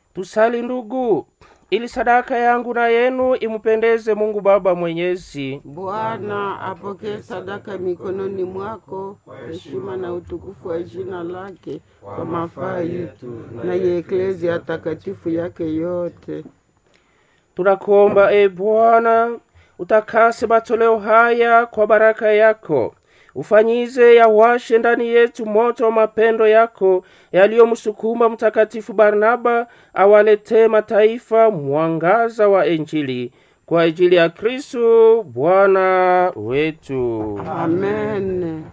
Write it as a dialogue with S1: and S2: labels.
S1: Tusali ndugu, ili sadaka yangu na yenu imupendeze Mungu Baba Mwenyezi.
S2: Bwana apokee sadaka mikononi mwako, heshima na utukufu wa jina lake, kwa mafaa yetu na ya eklezia takatifu yake yote.
S1: Tunakuomba e Bwana, utakase matoleo haya kwa baraka yako, ufanyize yawashe ndani yetu moto wa mapendo yako yaliyomsukuma Mtakatifu Barnaba awaletee mataifa mwangaza wa Injili kwa ajili ya Kristo Bwana wetu.
S2: Amen.